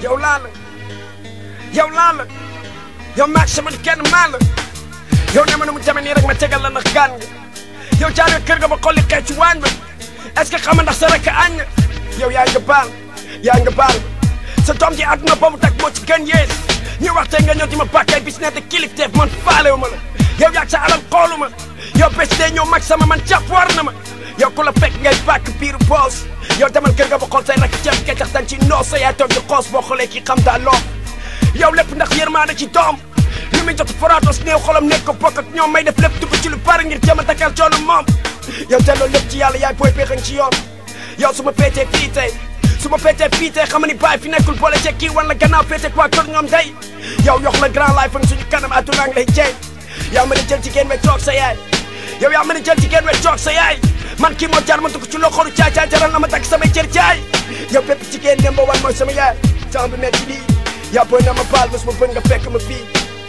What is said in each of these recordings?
yow laa la yow laa la yow maag sama kenn maa la yow ne ma ne mu jame nii rek ma tegal la ndax gaan nga yow jaaree kër ga ba xolli xeeñ ci waañ ba est-ce que xam nga ndax sa rek añ na yow yaa nga baal yaa nga baal sa doom ji àdduna boobu tak moo ci gën yées ñu waxtee nga ñëw di ma bàkkay bis ne te kilifteef man faalewu ma la yow yaag sa alal xoolu ma yow bés dee ñëw mag sama man jàpp war na ma yow ku la fekk ngay bàkk biiru boos yow demal kër ga ba xool say rek ceeb keccax dañ ci noos sa yaay toog di xoos boo xoolee kii xam daa loo yow lépp ndax yërmaande ci doom li muy jot foraatos néew xolam nekk ko bokk ak ñoom may def lépp dugg ci lu bari ngir jéem a dakkal coono moom yow delloo lépp ci yàlla yaay booy péexañ ci yoon yow su ma péetee fii tey su ma péetee fii tey xam ni baay fi nekkul boole ceeg kii wan la gannaaw péete waa kër ñoom day yow yox la grand life ak suñu kanam àdduna ngi lay jeey yaa mën a jël jigéen we toog sa yaay yow yaa mën a jël jigéen we toog sa yaay man kii moo jar ma dugg ci loxoru caay caay jaral na ma takk samay cër jaay yow bépp jigéen dem ba wan mooy sama yaay temps bi metti lii yaa booy na ma baal mos ma bën nga fekk ma fii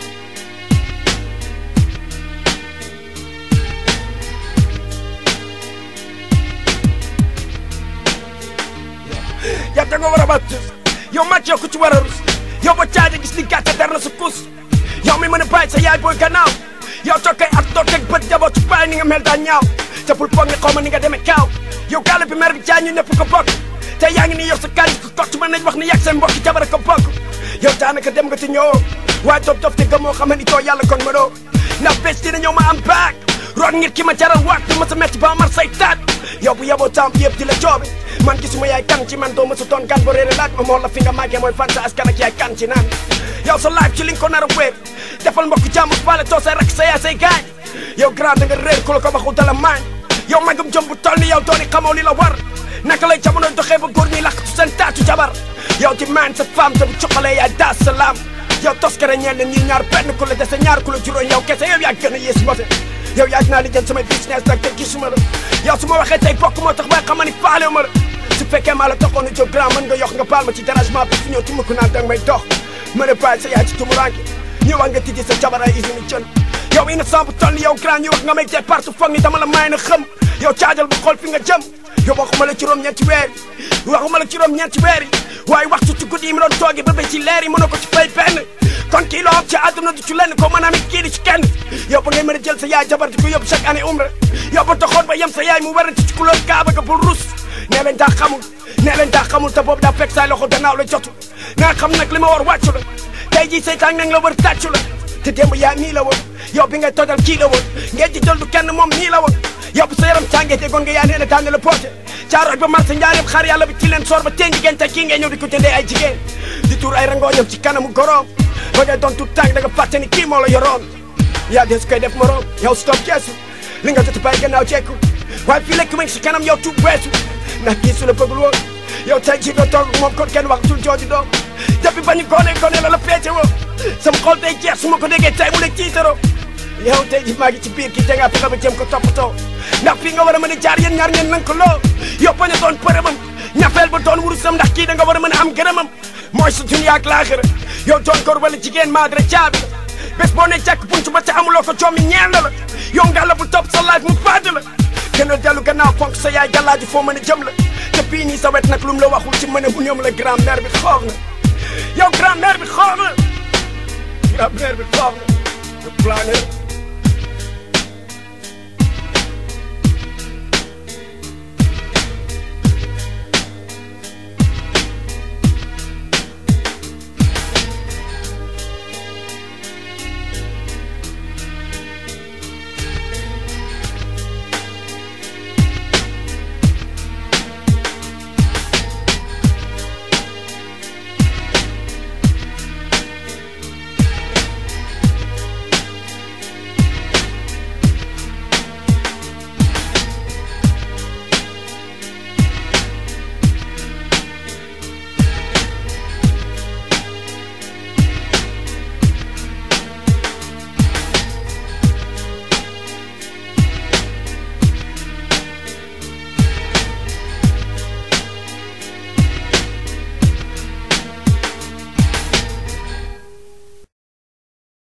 yaa da nga war a ba tus yow màcc yow ku ci war a rus yow ba caaja gis ni gàcce der na sa kus yow mi mën a bàyyi sa yaay booy gannaaw yow toog kay at toog teg bët jaboo ci bàyyi ni nga mel daa ñaaw te bul foog nga xaw ma ni nga demee kaaw yow gàll bi mer bi jaay ñu ñëpp ko bokk te yaa ngi ni yow sa kànj ko kott mën nañ wax ni yàgg seen mbokki jabar ko bokk yow daanaka dem nga te ñëwoo waaye dof dof te gëmoo xam ni too yàlla kon ma doo ndax bés dina ñëw ma am baag root ngir ki ma jaral waat bi ma sa metti ba mar say taat yow bu yeboo temps yëpp di la joobe man gisuma yaay kan ci man doo ma sa doon gan ba réere laaj ma moo la fi nga màggee mooy fan sa askan ak yaay kan ci naan yow sa laaj ci li nga ko nar a wéer defal mbokk jàmm bale too say rak sa yaay say gaañ yow grand da nga réer ku la ko waxu dala maañ yow magum jëm bu toll ni yow dooni xamoo li la war naka lay jamono doxee ba góor ñi lakkatu seen taatu jabar yow di maan sa femme te bu cuqalee yaay daas salaam yow toskare ñeel leen ñi ñaar benn ku la dese ñaar ku la juróom yow kese yow yaa gën a yées mbote yow yaag naa li jël samay business nag te gisuma la yow su ma waxee tey bokk moo tax waaye xam ni faalewu ma la su fekkee maa la taxoon a jóg grand mën nga yox nga baal ma ci dérangement bi fi ñëw tuma ko naan danga may dox ma ne bàyyi sa yaay ci tumuranke ñu wax nga tijji sa jabar ay usine jën yow innocent bu toll ni yow grand ñu wax nga may teg partout foog ni dama la may na xëm yow caajal bu xool fi nga jëm yow waxuma la juróom ñeenti weer yi waxuma la juróom ñeenti weer yi waaye waxtu ci guddi yi mu doon toogi ba ba ci leer yi mënoo ko ci fay benn kon kii loo am ci àdduna du ci lenn ko mën a amit kii di ci kenn yow ba ngay mën a jël sa yaay jabar di ko yóbbu chaque année umra yow ba taxoon ba yem sa yaay mu warante ci couleur kaaba ga bul rus nee leen daa xamul nee leen daa xamul te boobu daa fekk say loxo gannaaw la jotu nga xam nag li ma war wàccu la tey jii seytaan nag la war tàccu la te démb yaa nii la woon yow bi ngay tojal kii la woon ngeen di jël du kenn moom nii la woon yow bu sa yaram tàngee déggoon nga yaa nee na daan la poote caarooj ba marché njaareem xaar yàlla bi ci leen soor ba teen jigéen te kii ngay ñëw di ko jëndee ay jigéen di tuur ay rangooñam ci kanamu goroom ba ngay doon tout tànk da nga fàtte ni kii moo la yoroon yaa des koy def moroom yow stop geesu li nga jot bàyyi gannaaw jekku waaye fii lekk ma ngi si kanam yow tuub weesu ndax kii su la bëggul woon yow tey jii doo toog moom kon kenn waxtul jooju doom depuis ba ñu gone gone la la péete woo sama xol day jeex su ma ko déggee tey mu la ciitaroo yow tey jii maa ngi ci biir kii te nga fexe ba jéem ko toppatoo ndax fii nga war a mën a jaar yéen ñaar ngeen nan ko loo yow bañ a doon përëmam ñafeel ba doon wurusam ndax kii da nga war a mën a am gërëmam mooy sa dunya ak laaxira yow doon góor wala jigéen maadara caabi la bés boo ne jàkk buntu ba te amuloo ko jommi ñeel na la yow nga la bu topp sa laaj mu fàdd la gënal dellu gannaaw fonk sa yaay gàllaaji foo mën a jëm la te bii nii sa wet nag lu mu la waxul ci mën a bu ñoom la grand mère bi xoox na yow grand mère bi xoox na grand mère bi xoox na